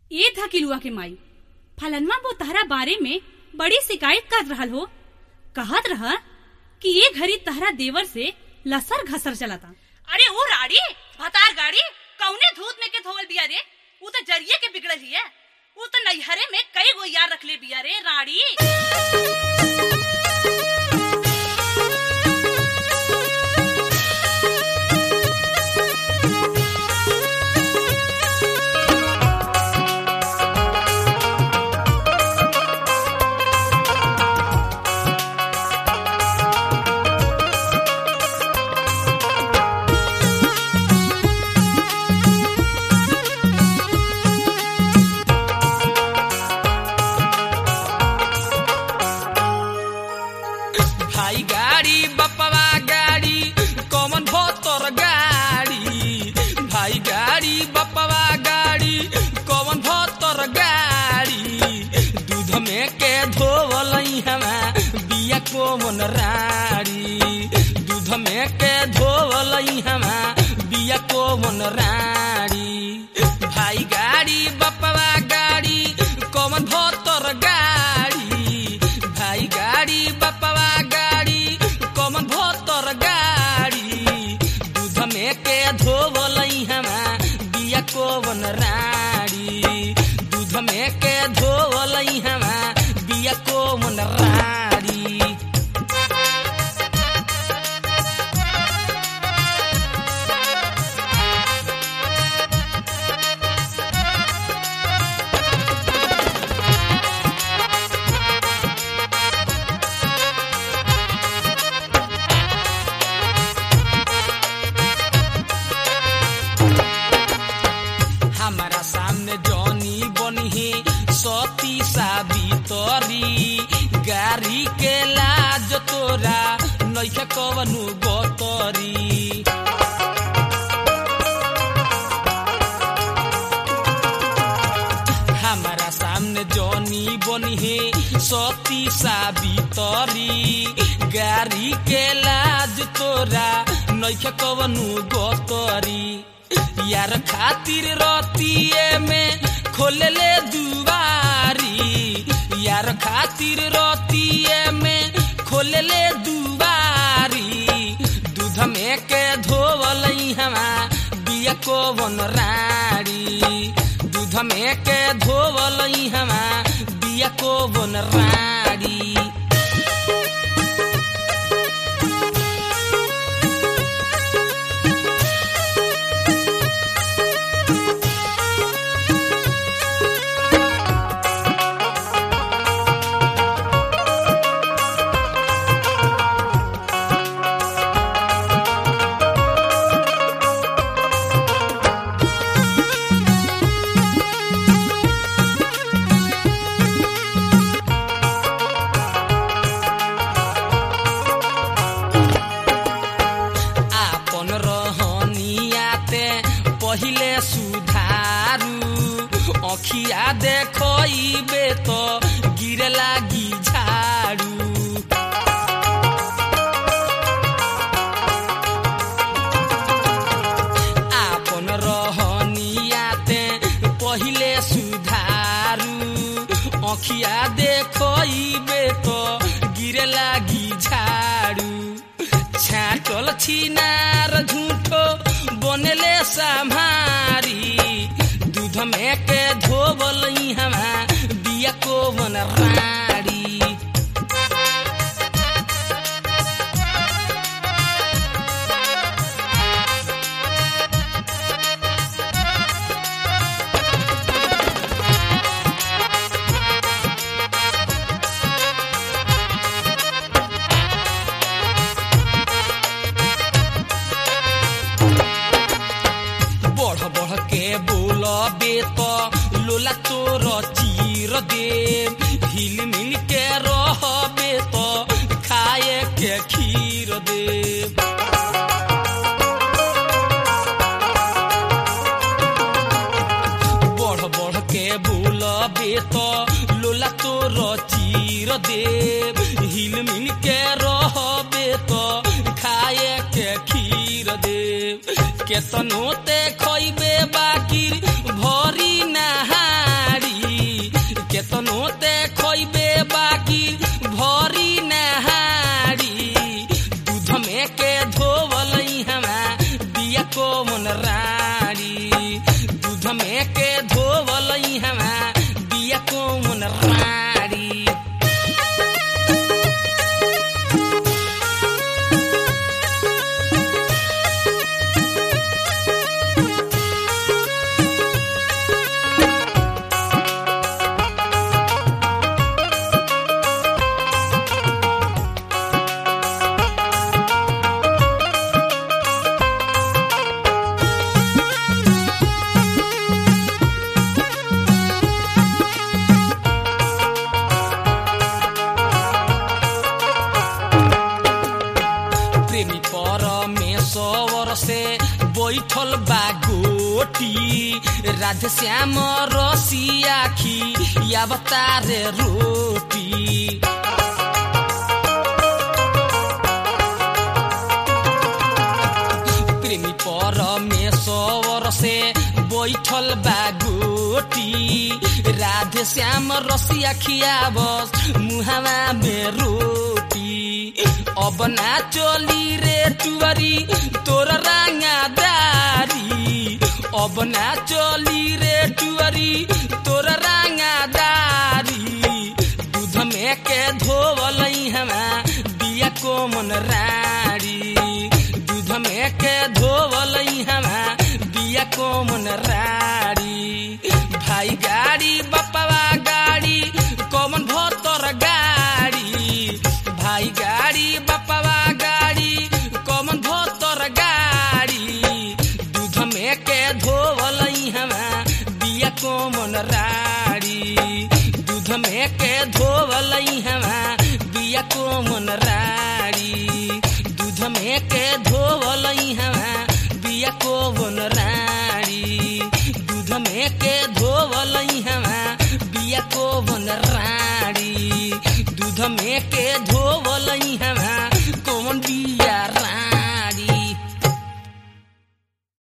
ए धकिलुआ के माई फलनवा वो तहरा बारे में बड़ी शिकायत कर रहल हो कहत रह कि ये घड़ी तहरा देवर से लसर घसर चलता अरे वो राड़ी भतार गाड़ी कौने धूत में के धोवल बिया रे वो तो जरिए के बिगड़ल हिया वो तो नैहरे में कई गो यार रखले बिया रे राड़ी भाई गाड़ी बपवा गाड़ी कौन भोतर गाड़ी भाई गाड़ी बपवा गाड़ी कौन भोतर गाड़ी दूध में के धोवल हमा बिया कोमन राड़ी दूध में के धोवल हमा बिया कोमन राड़ी भाई गाड़ी बपवा गाड़ी कौन भोतर गाड़ी भाई गाड़ी बपवा गाड़ी कौन भोतर गाड़ी दूध में के धोवल हमा बिया कोवन राड़ी दूध में के धोवल हमा बिया कोवन राड़ी हमारा सामने जॉनी बनी सती साबितरी गाड़ी के लाज तोरा नैखे कवनु गतरी हमारा सामने जॉनी बनी सती साबितरी गाड़ी के लाज तोरा नैखे कवनु गतरी यार खातिर रतिए में खोलले दुआरी यार खातिर रतिए में खोलले दुआरी दूध में के धोवल हमा बिया कोवन राड़ी दूध में के धोवल हमा बिया कोवन राड़ी आपन रहनियाते पहिले सुधारू अखिया देखइबे तो गिरे लागी झाड़ू आपन रहनियाते पहिले सुधारू अखिया देखइबे तो गिरे लागी झाड़ू छाटल छिनार झूठो बनले सम्हारी दूध में के धोबल हमा बिया को बन राड़ी बढ़ बढ़ के बोलबे तो लोला तोर चीर दे हिल मिल के रहबे तो खाए के खीर दे बढ़ बढ़ के बोलबे तो लोला तोर चीर दे हिल मिल के रहबे तो खाए के खीर दे केतनो ते खइबे बाकी भरी नहा बैठल बा गोटी राधे श्याम रसिया खी या बतारे रोटी प्रेमी परमेश्वर से बैठल बा गोटी राधे श्याम रसिया खियाबस मुहावा में रोटी अब ना चली रे टुवरी तोर रांगादारी अब ना चली रे टुवरी तोर रांगादारी दूध में के धोवल हमा बिया कोमन राड़ी दूध में के धोवल हमा बिया कोमन राड़ी भाई गाड़ी बपवा गाड़ी कोमन भोतर गाड़ी भाई गाड़ी बपवा गाड़ी कोमन भोतर गाड़ी दूध में के धोवल हमा बिया कोमन राड़ी दूध में के धोवल हमा बिया कोमन राड़ी दूध में के धोवल हमा बिया कोमन राड़ी दूध में के धोवल हमा बिया कोमन राड़ी दूध में के धोवल हमा